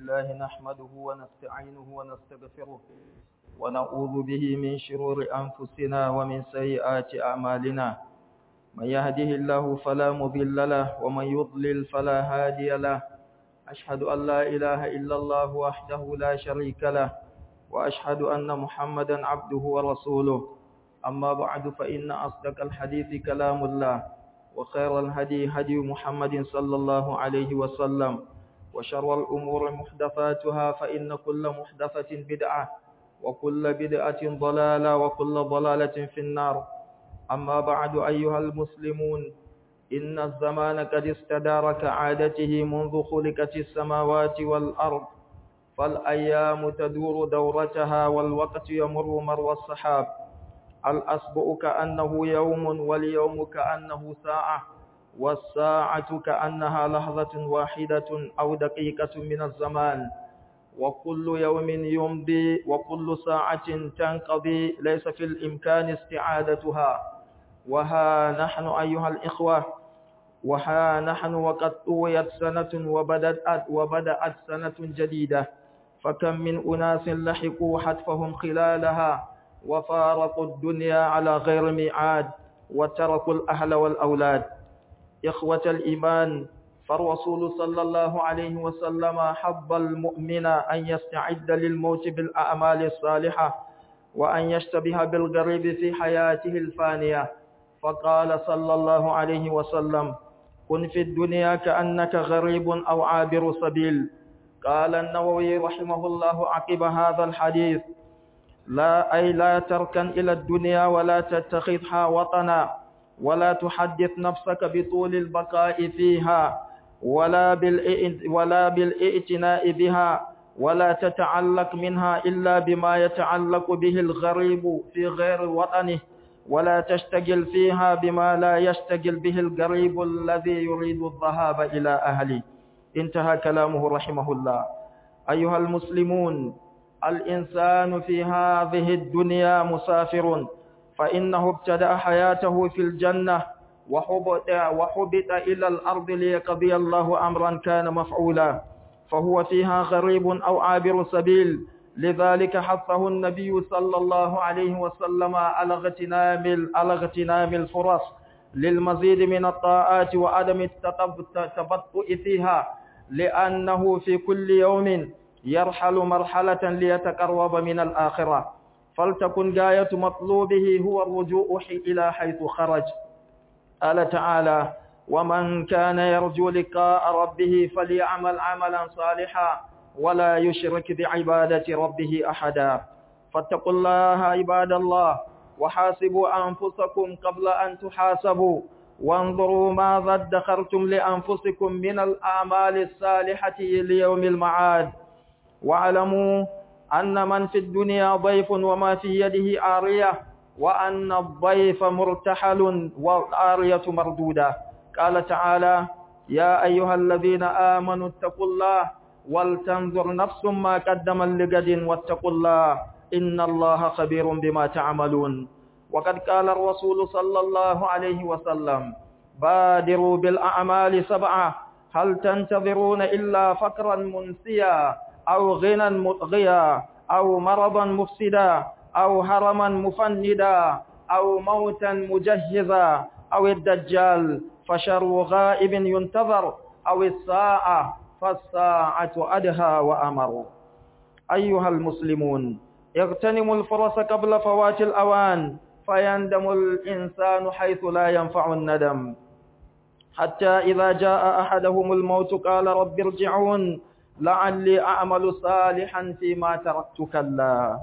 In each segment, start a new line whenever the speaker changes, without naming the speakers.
لله نحمده ونستعينه ونستغفره ونعوذ به من شرور أنفسنا ومن سيئات أعمالنا من يهده الله فلا مضل له ومن يضلل فلا هادي له أشهد أن لا إله إلا الله وحده لا شريك له وأشهد أن محمدا عبده ورسوله أما بعد فإن أصدق الحديث كلام الله وخير الهدي هدي محمد صلى الله عليه وسلم وشر الأمور محدثاتها فإن كل محدثة بدعة وكل بدعة ضلالة وكل ضلالة في النار أما بعد أيها المسلمون إن الزمان قد استدار كعادته منذ خلقت السماوات والأرض فالأيام تدور دورتها والوقت يمر مر السحاب الأسبوع كأنه يوم واليوم كأنه ساعة والساعة كأنها لحظة واحدة أو دقيقة من الزمان وكل يوم يمضي وكل ساعة تنقضي ليس في الإمكان استعادتها وها نحن أيها الإخوة وها نحن وقد طويت سنة وبدأت, وبدأت سنة جديدة فكم من أناس لحقوا حتفهم خلالها وفارقوا الدنيا على غير ميعاد وتركوا الأهل والأولاد إخوة الإيمان فالرسول صلى الله عليه وسلم حب المؤمن أن يستعد للموت بالأعمال الصالحة وأن يشتبه بالغريب في حياته الفانية فقال صلى الله عليه وسلم كن في الدنيا كأنك غريب أو عابر سبيل قال النووي رحمه الله عقب هذا الحديث لا أي لا تركن إلى الدنيا ولا تتخذها وطنا ولا تحدث نفسك بطول البقاء فيها ولا ولا بالائتناء بها ولا تتعلق منها إلا بما يتعلق به الغريب في غير وطنه ولا تشتغل فيها بما لا يشتغل به الغريب الذي يريد الذهاب إلى أهله انتهى كلامه رحمه الله أيها المسلمون الإنسان في هذه الدنيا مسافر فإنه ابتدأ حياته في الجنة وحبط, وحبط إلى الأرض ليقضي الله أمرا كان مفعولا فهو فيها غريب أو عابر سبيل لذلك حثه النبي صلى الله عليه وسلم على اغتنام على اغتنام الفرص للمزيد من الطاعات وعدم التبطؤ فيها لأنه في كل يوم يرحل مرحلة ليتقرب من الآخرة فلتكن غاية مطلوبه هو الرجوع إلى حيث خرج قال تعالى ومن كان يرجو لقاء ربه فليعمل عملا صالحا ولا يشرك بعبادة ربه أحدا فاتقوا الله عباد الله وحاسبوا أنفسكم قبل أن تحاسبوا وانظروا ماذا ادخرتم لأنفسكم من الأعمال الصالحة ليوم المعاد واعلموا أن من في الدنيا ضيف وما في يده عارية وأن الضيف مرتحل والعارية مردودة قال تعالى يا أيها الذين آمنوا اتقوا الله ولتنظر نفس ما قدم لغد واتقوا الله إن الله خبير بما تعملون وقد قال الرسول صلى الله عليه وسلم بادروا بالأعمال سبعة هل تنتظرون إلا فقرا منسيا أو غنى مطغيا أو مرضا مفسدا أو هرما مفندا أو موتا مجهزا أو الدجال فشر غائب ينتظر أو الساعة فالساعة أدهى وأمر أيها المسلمون اغتنموا الفرص قبل فوات الأوان فيندم الإنسان حيث لا ينفع الندم حتى إذا جاء أحدهم الموت قال رب ارجعون لعلي أعمل صالحا فيما تركت كلا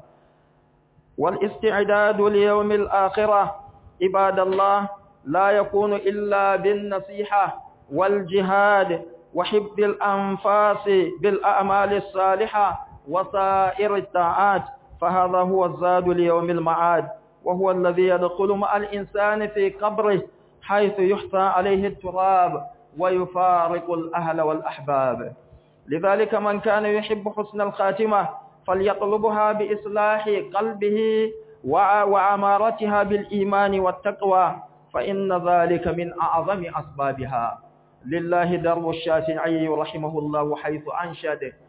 والاستعداد ليوم الآخرة عباد الله لا يكون إلا بالنصيحة والجهاد وحب الأنفاس بالأعمال الصالحة وسائر الطاعات فهذا هو الزاد ليوم المعاد وهو الذي يدخل مع الإنسان في قبره حيث يحصى عليه التراب ويفارق الأهل والأحباب لذلك من كان يحب حسن الخاتمة فليطلبها بإصلاح قلبه وعمارتها بالإيمان والتقوى فإن ذلك من أعظم أسبابها لله درب الشافعي رحمه الله حيث أنشد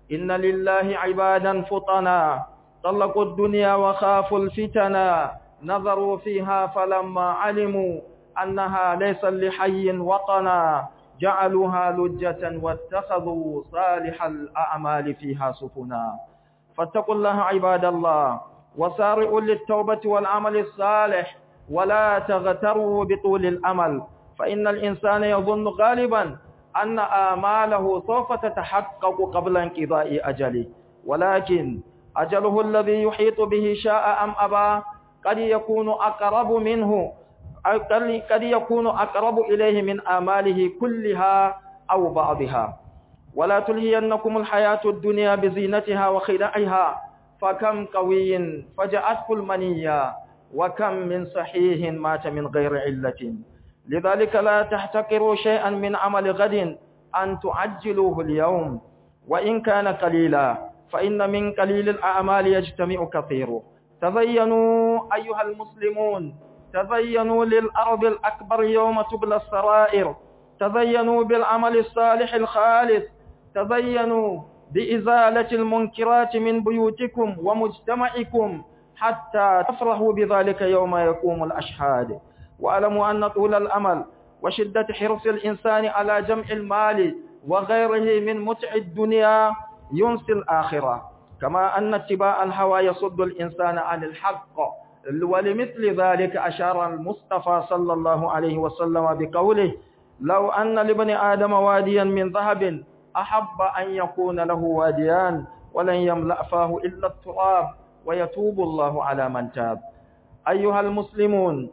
إن لله عبادا فطنا طلقوا الدنيا وخافوا الفتنا نظروا فيها فلما علموا أنها ليس لحي وطنا جعلوها لجة واتخذوا صالح الأعمال فيها سفنا فاتقوا الله عباد الله وسارعوا للتوبة والعمل الصالح ولا تغتروا بطول الأمل فإن الإنسان يظن غالبا أن آماله سوف تتحقق قبل انقضاء أجله ولكن أجله الذي يحيط به شاء أم أبى قد يكون أقرب منه قد يكون أقرب إليه من آماله كلها أو بعضها ولا تلهينكم الحياة الدنيا بزينتها وخدعها فكم قوي فجأته المنية وكم من صحيح مات من غير علة لذلك لا تحتقروا شيئا من عمل غد أن تعجلوه اليوم وإن كان قليلا فإن من قليل الأعمال يجتمع كثيره تزينوا أيها المسلمون تزينوا للأرض الأكبر يوم تبلى السرائر تزينوا بالعمل الصالح الخالص تزينوا بإزالة المنكرات من بيوتكم ومجتمعكم حتى تفرحوا بذلك يوم يقوم الأشهاد واعلموا أن طول الأمل وشدة حرص الإنسان على جمع المال وغيره من متع الدنيا ينسي الآخرة كما أن اتباع الهوى يصد الإنسان عن الحق ولمثل ذلك أشار المصطفى صلى الله عليه وسلم بقوله لو أن لابن آدم واديا من ذهب أحب أن يكون له واديان ولن يملأ فاه إلا التراب ويتوب الله على من تاب أيها المسلمون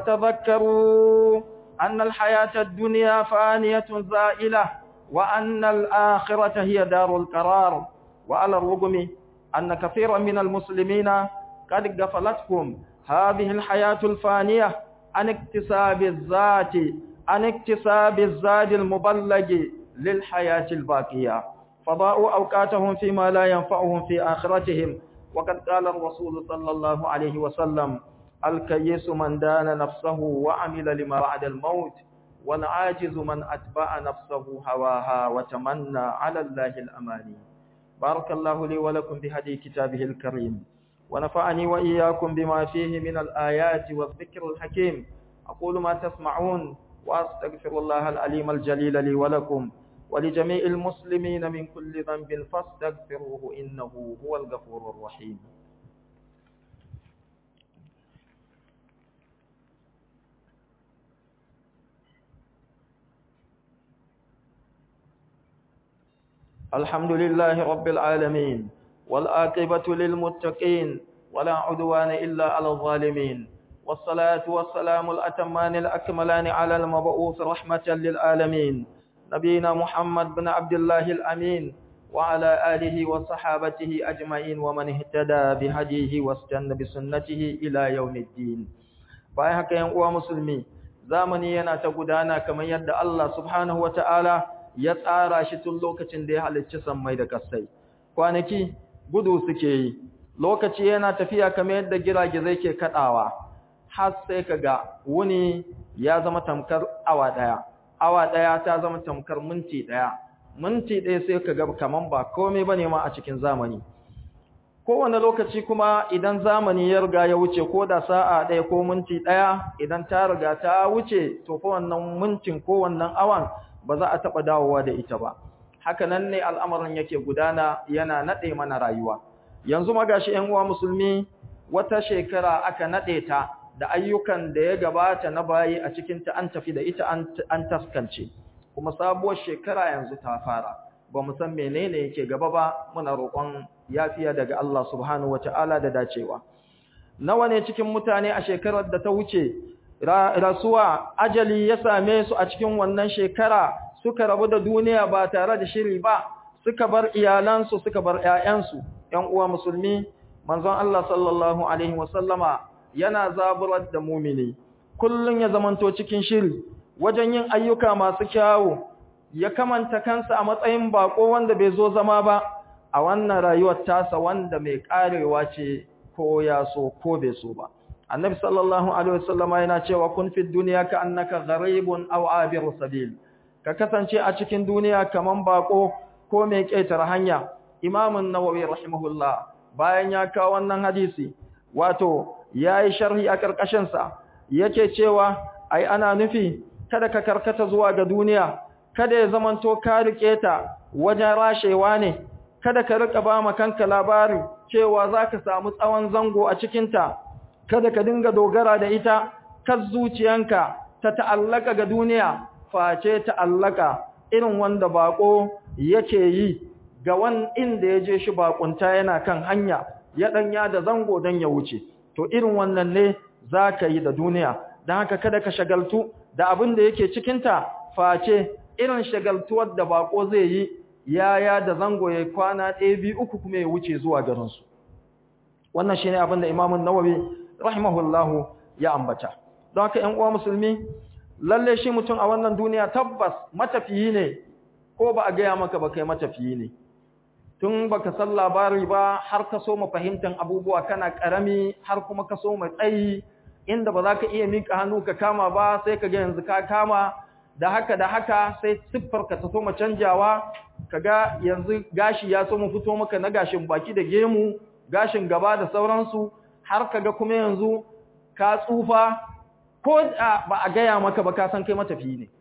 فتذكروا أن الحياة الدنيا فانية زائلة وأن الآخرة هي دار القرار وعلى الرغم أن كثيرا من المسلمين قد غفلتهم هذه الحياة الفانية عن اكتساب الذات عن اكتساب الزاد المبلغ للحياة الباقية فضاءوا أوقاتهم فيما لا ينفعهم في آخرتهم وقد قال الرسول صلى الله عليه وسلم الكيس من دان نفسه وعمل لما بعد الموت والعاجز من أتبع نفسه هواها وتمنى على الله الأماني بارك الله لي ولكم بهدي كتابه الكريم ونفعني وإياكم بما فيه من الآيات والذكر الحكيم أقول ما تسمعون وأستغفر الله العليم الجليل لي ولكم ولجميع المسلمين من كل ذنب فاستغفروه إنه هو الغفور الرحيم الحمد لله رب العالمين والآقبة للمتقين ولا عدوان إلا على الظالمين والصلاة والسلام الأتمان الأكملان على المبعوث رحمة للعالمين نبينا محمد بن عبد الله الأمين وعلى آله وصحابته أجمعين ومن اهتدى بهديه واستنى بسنته إلى يوم الدين bayan haka yan uwa musulmi zamani yana ta gudana kamar yadda Allah subhanahu wataala ya tsara shi tun lokacin da ya halicci sammai da kasai kwanaki gudu suke yi lokaci yana tafiya kamar yadda giragizai ke kadawa har sai kaga wuni ya zama tamkar awa daya awa daya ta zama tamkar minti daya minti daya sai kaga kaman ba komai bane ma a cikin zamani kowane lokaci kuma idan zamani ya riga ya wuce ko da sa'a ɗaya ko minti ɗaya idan ta riga ta wuce to fa wannan mintin ko wannan awan ba za a taɓa dawowa da ita ba haka nan ne al'amarin yake gudana yana naɗe mana rayuwa yanzu magashi ‘yan uwa musulmi wata shekara aka naɗe ta da ayyukan da ya gabata na bayi a cikinta an tafi da ita an taskance kuma sabuwar shekara yanzu ta fara ba mu san menene yake gaba ba muna roƙon yafiya daga Allah subhanahu wata'ala da dacewa nawa ne cikin mutane a shekarar da ta wuce rasuwa ajali ya same su a cikin wannan shekara suka rabu da duniya ba tare da shiri ba suka bar iyalansu suka bar ƴaƴansu ƴan uwa musulmi manzon Allah sallallahu alaihi wasallama yana zaburar da mumini kullun ya zamanto cikin shiri wajen yin ayyuka masu kyawu ya kamanta kansa a matsayin bako wanda bai zo zama ba a wannan rayuwar tasa wanda mai karewa ce ko ya so ko bai so ba annabi sallallahu alaihi wasallama yana cewa kun fi dunya ka annaka gharibun aw abir sabil ka kasance a cikin duniya kaman bako ko mai ƙetare hanya Imam an-Nawawi rahimahullah bayan ya kawo wannan hadisi wato yayi sharhi a karkashin sa yake cewa ai ana nufi kada ka karkata zuwa ga duniya kada ya zamanto ka rike ta wajen rashewa ne kada ka rika ba ma kanka labari cewa zaka samu tsawon zango a cikin ta kada ka dinga dogara da ita kar zuciyanka ta ta'allaka ga duniya face ta'allaka irin wanda bako yake yi ga wan inda ya je shi bakunta yana kan hanya ya danya da zango dan ya wuce to irin wannan ne zaka yi da duniya dan haka kada ka shagaltu da abin da yake cikin ta face irin shagaltuwar da bako zai yi yaya da zango ya kwana ɗaya biyu uku kuma ya wuce zuwa garin su wannan shine abin da Imam an-Nawawi rahimahullahu ya ambata don haka ƴan uwa musulmi lalle shi mutum a wannan duniya tabbas matafiyi ne ko ba a gaya maka ba kai matafiyi ne tun baka san labari ba har ka so mu fahimtan abubuwa kana karami har kuma ka so mu tsayi inda ba za ka iya mika hannu ka kama ba sai ka ga yanzu ka kama da haka da haka sai siffar ka ta so mu canjawa kaga yanzu gashi ya so mu fito maka na gashin baki da gemu gashin gaba da sauransu har kaga kuma yanzu ka tsufa ko ba a gaya maka ba ka san kai matafiyi ne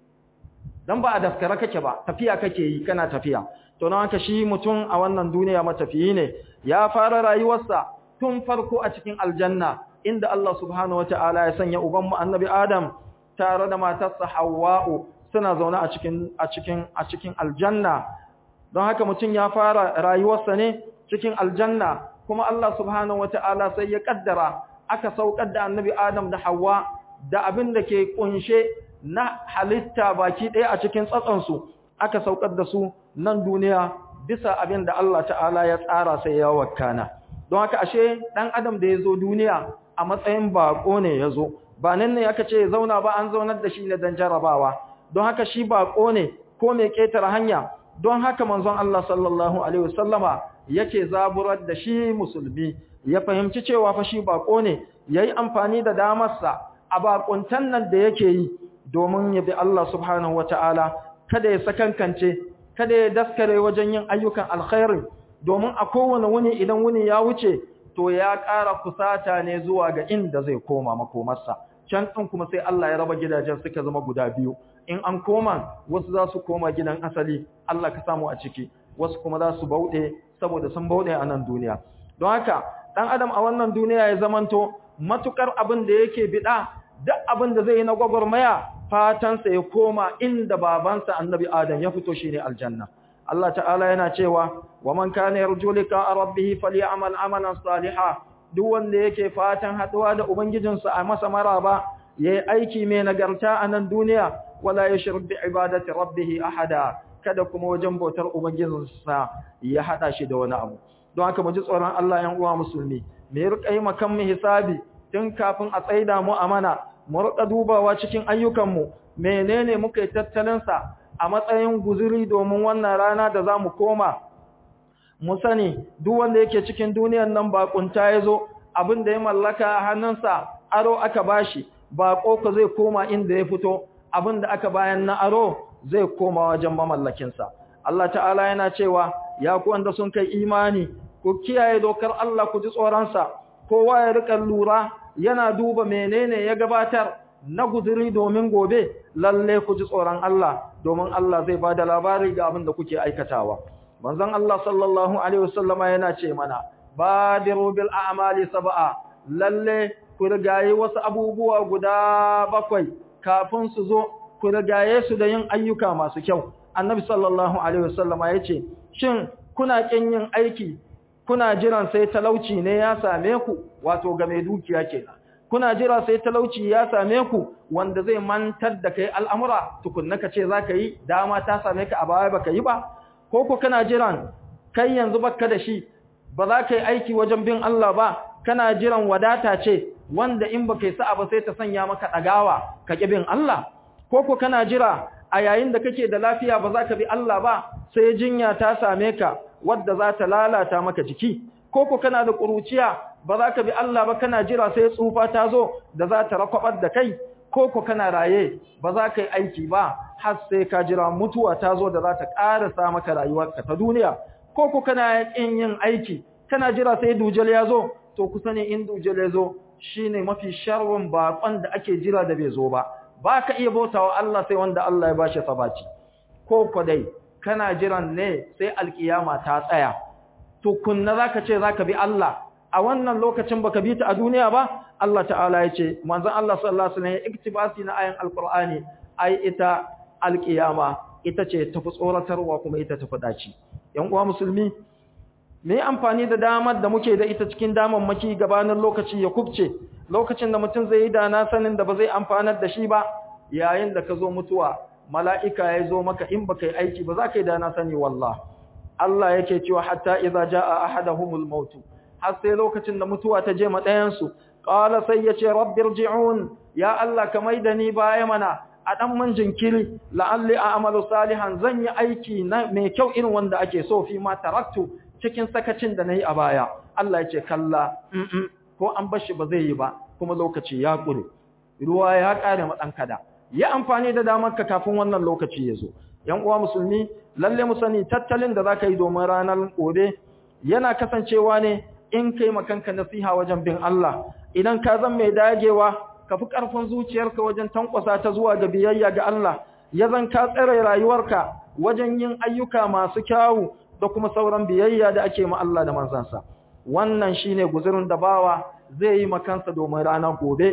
dan ba a daskara kake ba tafiya kake yi kana tafiya to nan haka shi mutum a wannan duniya matafiyi ne ya fara rayuwarsa tun farko a cikin aljanna inda Allah subhanahu wataala ya sanya uban mu annabi Adam tare da matarsa Hawwa'u suna zaune a cikin a cikin a cikin aljanna don haka mutum ya fara rayuwarsa ne cikin aljanna kuma Allah subhanahu wataala sai ya kaddara aka saukar da annabi Adam da Hawwa da abin da ke kunshe na halitta baki ɗaya a cikin tsatsansu aka saukar da su nan duniya bisa abin da Allah ta'ala ya tsara sai ya wakana don haka ashe ɗan adam da ya zo duniya a matsayin baƙo ne ya zo ba nan ne aka ce zauna ba an zaunar da shi ne don jarabawa don haka shi baƙo ne ko mai ƙetare hanya don haka manzon Allah sallallahu alaihi wasallama yake zaburar da shi musulmi ya fahimci cewa fa shi baƙo ne yayi amfani da damarsa a bakuntan nan da yake yi domin ya bi Allah subhanahu wata'ala kada ya sakankance kada ya daskare wajen yin ayyukan alkhairi domin a kowane wuni idan wuni ya wuce to ya ƙara kusata ne zuwa ga inda zai koma makomarsa can ɗin kuma sai Allah ya raba gidajen suka zama guda biyu in an koma wasu za su koma gidan asali Allah ka samu a ciki wasu kuma za su bauɗe saboda sun bauɗe a nan duniya don haka ɗan adam a wannan duniya ya zamanto matukar abin da yake bida duk abin da zai yi na gwagwarmaya fatansa ya koma inda babansa annabi adam ya fito shine aljanna Allah ta'ala yana cewa wa man kana yarju liqa rabbih falyamal amalan salihan duk wanda yake fatan haduwa da ubangijinsa a masa maraba yayi aiki mai nagarta a nan duniya wala yushrik bi ibadati rabbih ahada kada kuma wajen bautar ubangijinsa ya hada shi da wani abu don haka mu ji tsoron Allah yan uwa musulmi me rika yi makan mu hisabi tun kafin a tsaida mu amana mu rika dubawa cikin ayyukanmu menene muka yi tattalin sa a matsayin guzuri domin wannan rana da zamu koma mu sani duk wanda yake cikin duniyar nan bakunta yazo abin da ya mallaka a hannunsa aro aka bashi bako ko zai koma inda ya fito abin da aka bayan na aro zai koma wajen mamallakin sa Allah ta'ala yana cewa ya ku wanda sun kai imani ku kiyaye dokar Allah ku ji tsoron sa kowa ya rika lura yana duba menene ya gabatar na guduri domin gobe lalle ku ji tsoron Allah domin Allah zai bada labari ga abin da kuke aikatawa manzon Allah sallallahu alaihi wasallama yana ce mana badiru bil a'mali sab'a lalle ku rigaye wasu abubuwa guda bakwai kafin su zo ku rigaye su da yin ayyuka masu kyau annabi sallallahu alaihi wasallama yace shin kuna kin yin aiki kuna jiran sai talauci ne ya same ku wato ga mai dukiya kenan kuna jira sai talauci ya same ku wanda zai mantar da kai al'amura tukunna ka ce zaka yi dama ta same ka a baya baka yi ba ko ko kana jiran kai yanzu baka da shi ba za ka yi aiki wajen bin Allah ba kana jiran wadata ce wanda in baka yi sa'a ba sai ta sanya maka dagawa ka ki bin Allah ko ko kana jira a yayin da kake da lafiya ba za ka bi Allah ba sai jinya ta same ka wadda za ta lalata maka jiki ko ko kana da kuruciya ba za ka bi Allah ba kana jira sai tsufa ta zo da za ta rakwabar da kai ko ko kana raye ba za ka yi aiki ba har sai ka jira mutuwa ta zo da za ta ƙarasa maka rayuwarka ta duniya ko ku kana kin yin aiki kana jira sai dujal ya zo to ku sani in dujal ya zo shine mafi sharrin baƙon da ake jira da bai zo ba ba ka iya bautawa Allah sai wanda Allah ya bashi sabaci ko ku dai kana jiran ne sai alkiyama ta tsaya to kunna zaka ce zaka bi Allah a wannan lokacin baka bi ta a duniya ba Allah ta'ala ya ce manzon Allah sallallahu alaihi wasallam ya iktibasi na ayan alqur'ani ai ita alkiyama ita ce tafi tsoratarwa kuma ita tafi daci yan uwa musulmi me amfani da damar da muke da ita cikin damammaki gabanin lokaci ya kubce lokacin da mutum zai yi da na sanin da ba zai amfanar da shi ba yayin da ka zo mutuwa mala'ika ya zo maka in baka yi aiki ba za ka yi da na sani wallah Allah yake cewa hatta idza jaa ahaduhumul maut har sai lokacin da mutuwa ta je ma ɗayan su qala sai yace rabbirji'un ya Allah ka maida ni baya mana a dan man jinkiri la'alli a'malu salihan zan yi aiki na mai kyau irin wanda ake so fi ma taraktu cikin sakacin da nayi a baya Allah yace kalla ko an bar shi ba zai yi ba kuma lokaci ya kure ruwa ya kare ma dan kada yi amfani da damarka kafin wannan lokaci ya zo yan uwa musulmi lalle mu sani tattalin da zaka yi domin ranar gobe yana kasancewa ne in kai makanka nasiha wajen bin Allah idan ka zan mai dagewa ka fi karfin zuciyarka wajen tankwasa ta zuwa ga biyayya ga Allah ya zan ka tsare rayuwarka wajen yin ayyuka masu kyawu da kuma sauran biyayya da ake ma Allah da manzansa wannan shine guzurin da bawa zai yi makansa domin ranar gobe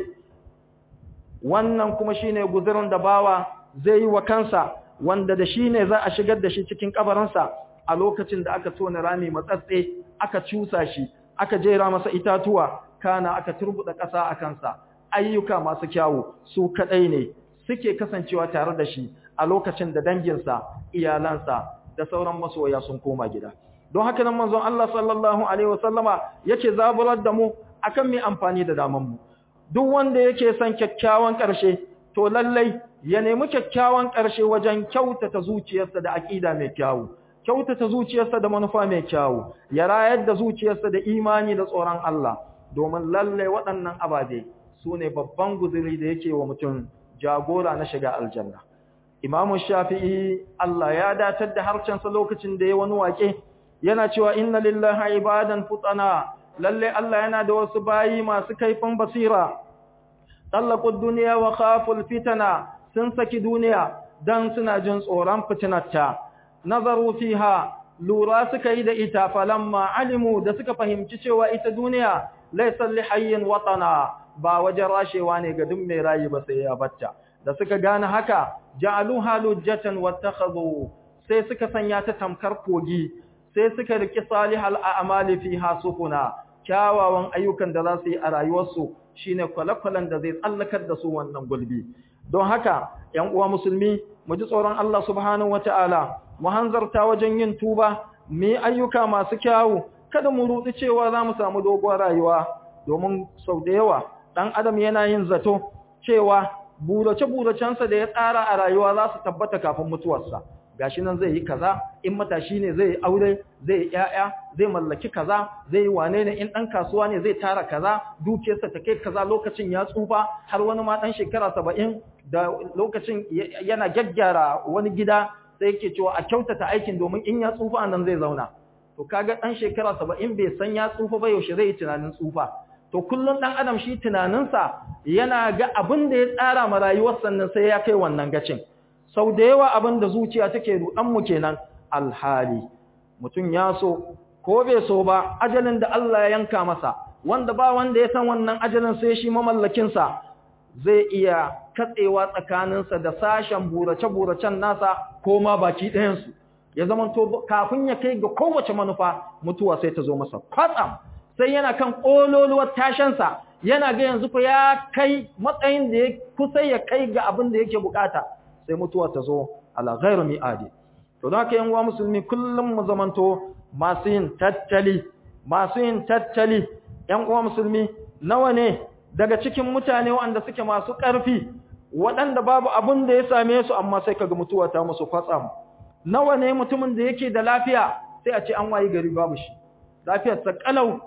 wannan kuma shine guzurin da bawa zai yi wa kansa wanda da shi ne za a shigar da shi cikin kabarinsa a lokacin da aka tona rami matsatse aka cusa shi aka jera masa itatuwa kana aka turbuda ƙasa a kansa ayyuka masu kyawu su kadai ne suke kasancewa tare da shi a lokacin da danginsa iyalansa da sauran masoya sun koma gida don haka nan manzon Allah sallallahu alaihi wasallama yake zaburar da mu akan mai amfani da daman mu duk wanda yake son kyakkyawan ƙarshe to lallai ya nemi kyakkyawan ƙarshe wajen kyautata zuciyarsa da aƙida mai kyawu kyautata zuciyarsa da manufa mai kyawu ya rayar da zuciyarsa da imani da tsoron Allah domin lallai waɗannan ababe su ne babban guzuri da yake wa mutum jagora na shiga aljanna Imam Shafi'i Allah ya datar da harcensa lokacin da ya wani wake yana cewa inna lillahi ibadan futana lalle Allah yana da wasu bayi masu kaifin basira tallaqud dunya wa khaful fitana sun saki duniya dan suna jin tsoron fitinarta nazaru fiha lura suka yi da ita falamma alimu da suka fahimci cewa ita duniya laysa li hayyin watana ba wajen rashewa ne ga duk mai rayi ba sai ya batta da suka gane haka ja'aluha lujjatan wattakhadhu sai suka sanya ta tamkar kogi sai suka riki salihal a'mali fiha sufuna kyawawan ayyukan da za su yi a rayuwarsu shine kwalakwalan da zai tsallakar da su wannan gulbi don haka ‘yan uwa musulmi mu ji tsoron Allah subhanahu wata'ala mu hanzarta wajen yin tuba mu yi ayyuka masu kyawu kada mu rudi cewa za mu samu doguwar rayuwa domin sau da yawa ɗan adam yana yin zato cewa burace-buracensa da ya tsara a rayuwa za su tabbata kafin mutuwarsa gashi nan zai yi kaza in matashi ne zai aure zai yi ƴaƴa zai mallaki kaza zai yi wane ne in dan kasuwa ne zai tara kaza dukiyarsa ta kai kaza lokacin ya tsufa har wani ma dan shekara 70 da lokacin yana gaggyara wani gida sai yake cewa a kyautata aikin domin in ya tsufa nan zai zauna to kaga dan shekara 70 bai san ya tsufa ba yaushe zai yi tunanin tsufa to kullun dan adam shi tunaninsa yana ga abin da ya tsara ma rayuwar sannan sai ya kai wannan gacin sau da yawa abin da zuciya take mu kenan alhali mutum ya so ko bai so ba ajalin da Allah ya yanka masa wanda ba wanda ya san wannan ajalin sai shi mamallakinsa zai iya katsewa tsakaninsa da sashen burace-buracen nasa ko ma baki ɗayansu ya zama to kafin ya kai ga kowace manufa mutuwa sai ta zo masa kwatsam sai yana kan ƙololuwar tashansa yana ga yanzu fa ya kai matsayin da ya kusa ya kai ga abin da yake bukata sai mutuwa ta zo ala ghairu mi'adi to don haka yan uwa musulmi kullum mu zamanto masu yin tattali masu yin tattali yan uwa musulmi nawa ne daga cikin mutane wanda suke masu ƙarfi waɗanda babu abin da ya same su amma sai kaga mutuwa ta musu kwatsam nawa ne mutumin da yake da lafiya sai a ce an wayi gari babu shi lafiyar ta kalau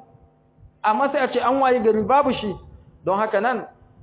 amma sai a ce an wayi gari babu shi don haka nan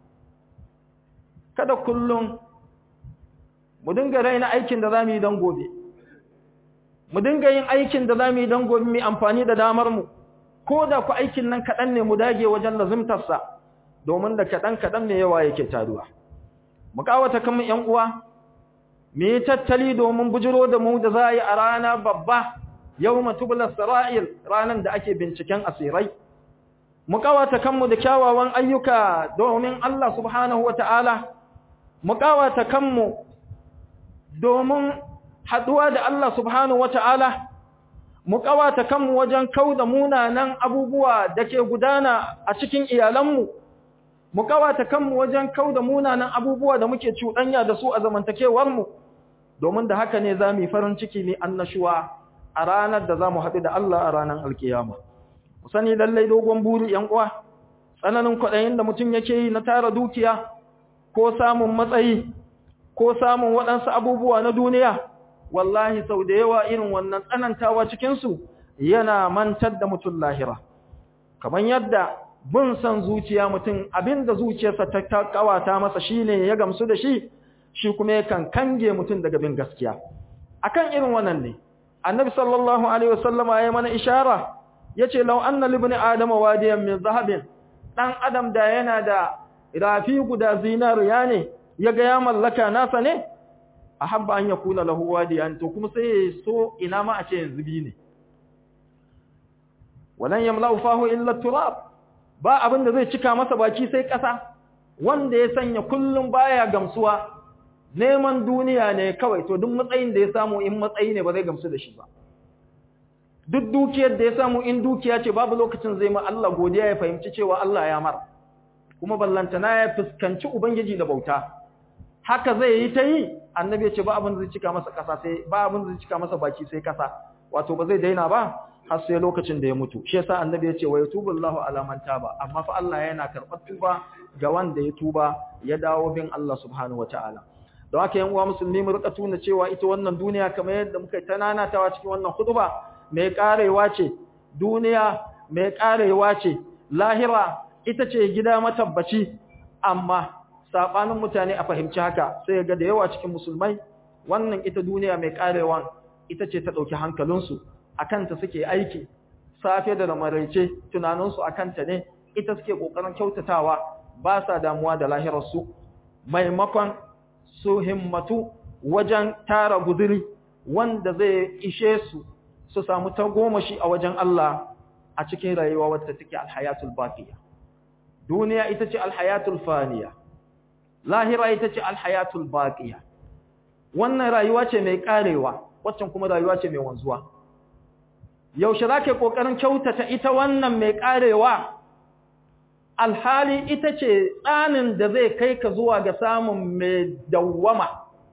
kada kullum mu dinga raina aikin da zamu yi don gobe mu dinga yin aikin da za mu yi don gobe mu amfani da damar mu ko da ku aikin nan kaɗan ne mu dage wajen lazimtarsa domin da kaɗan-kaɗan ne yawa yake taruwa mu kawata kan ‘yan uwa mu yi tattali domin bujiro da mu da za a yi a rana babba yau matubular sara'il ranar da ake binciken asirai mu kawata kanmu da kyawawan ayyuka domin Allah subhanahu wa ta'ala mu kawata kanmu domin haɗuwa da Allah subhanahu wa ta'ala mu kawata kanmu wajen kau da munanan abubuwa da ke gudana a cikin iyalanmu mu kawata kanmu wajen kau da munanan abubuwa da muke cuɗanya da su a zamantakewarmu domin da haka ne za mu yi farin ciki ne annashuwa a ranar da za mu haɗu da Allah a ranar alkiyama mu sani lallai dogon buri ‘yan uwa tsananin kwaɗayin da mutum yake yi na tara dukiya ko samun matsayi ko samun waɗansu abubuwa na duniya wallahi sau da yawa irin wannan tsanantawa cikinsu yana mantar da mutum lahira kamar yadda bin son zuciya mutum abinda zuciyarsa ta kawata masa shine ya gamsu da shi shi kuma yakan kange mutum daga bin gaskiya akan irin wannan ne annabi sallallahu alaihi wasallama ya mana ishara yace law anna libni adama wadiyan min zahabin dan adam da yana da rafi guda zinariya ne yaga ya mallaka nasa ne ahabba an yakuna lahu wadiyan to kuma sai so ina ma a ce yanzu bi ne walan yamla'u fahu illa turab ba abin da zai cika masa baki sai ƙasa wanda ya sanya kullum baya gamsuwa neman duniya ne kawai to duk matsayin da ya samu in matsayi ne ba zai gamsu da shi ba duk dukiyar da ya samu in dukiya ce babu lokacin zai ma Allah godiya ya fahimci cewa Allah ya mar kuma ballantana ya fuskanci ubangiji da bauta haka zai yi ta yi annabi ya ce ba abin da zai cika masa ƙasa sai ba abin da zai cika masa baki sai ƙasa wato ba zai daina ba har sai lokacin da ya mutu shi yasa annabi ya ce wa yatubullahu ala man taba amma fa Allah yana karɓar tuba ga wanda ya tuba ya dawo bin Allah subhanahu wataala don haka yan uwa musulmi mu rika tuna cewa ita wannan duniya kamar yadda muka ta nanatawa cikin wannan khutba mai karewa ce duniya mai karewa ce lahira ita ce gida matabbaci amma sabanin mutane a fahimci haka sai ga da yawa cikin musulmai wannan ita duniya mai karewan ita ce ta dauki hankalinsu akanta suke aiki safe da maraice tunaninsu akanta ne ita suke kokarin kyautatawa ba sa damuwa da lahirarsu maimakon su himmatu wajen tara guzuri wanda zai ishe su su samu tagomashi a wajen Allah a cikin rayuwa wadda take alhayatul baqiya duniya ita ce alhayatul faniya lahira ita ce alhayatul baqiya wannan rayuwa ce mai karewa waccan kuma rayuwa ce mai wanzuwa yaushe zake kokarin kyautata ita wannan mai karewa alhali ita ce tsanin da zai kai ka zuwa ga samun mai dawwama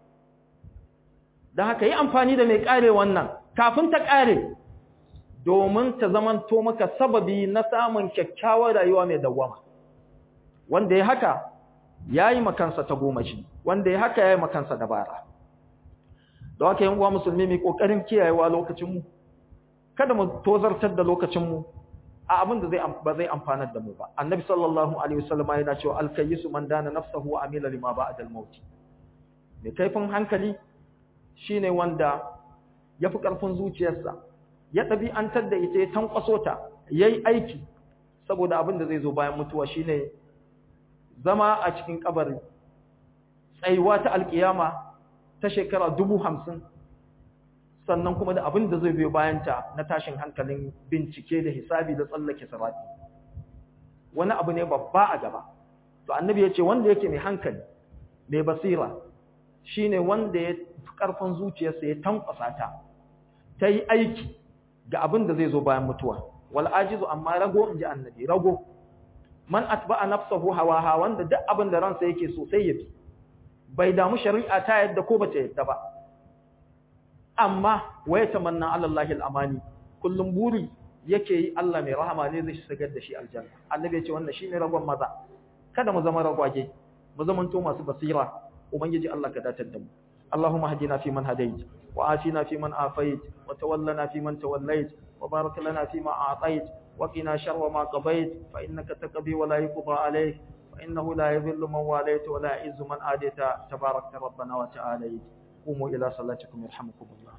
da haka yi amfani da mai kare wannan kafin ta kare domin ta zamanto maka sababi na samun kyakkyawar rayuwa mai dawwama wanda ya haka ya yi makansa ta goma shi wanda ya haka ya yi makansa dabara da haka yin uwa musulmi mai ƙoƙarin kiyayewa lokacinmu kada mu tozartar da lokacinmu a abin da zai ba zai amfanar da mu ba annabi sallallahu alaihi wasallam yana cewa al-kayyisu man dana nafsahu wa amila lima ba'da al-maut mai kaifin hankali shine wanda yafi karfin zuciyarsa ya ɗabi'antar da ita ya tankwaso ta yayi aiki saboda abin da zai zo bayan mutuwa shine zama a cikin kabari tsayuwa ta alkiyama ta shekara dubu hamsin sannan kuma da abin da zai biyo bayanta na tashin hankalin bincike da hisabi da tsallake sarati wani abu ne babba a gaba to annabi ya ce wanda yake mai hankali mai basira shine wanda ya fi karfin zuciyarsa ya tankwasa ta ta yi aiki ga abin da zai zo bayan mutuwa wal ajizu amma rago in ji annabi rago man atba'a nafsahu hawaha wanda duk abin da ransa yake so sai ya bi bai damu shari'a ta yadda ko bata yadda ba amma waya tamanna ala Allahi al-amani kullum buri yake yi Allah mai rahama ne zai shigar da shi aljanna annabi ya ce wannan shine ragon maza kada mu zama ragwage mu zama to masu basira ubangiji Allah ka datar da mu اللهم اهدنا فيمن هديت وآتنا فيمن آفيت وتولنا فيمن توليت وبارك لنا فيما أعطيت وقنا شر ما قضيت فإنك تقضي ولا يقضى عليك فإنه لا يذل من واليت ولا يعز من آديت تبارك ربنا وتعاليت قوموا إلى صلاتكم يرحمكم الله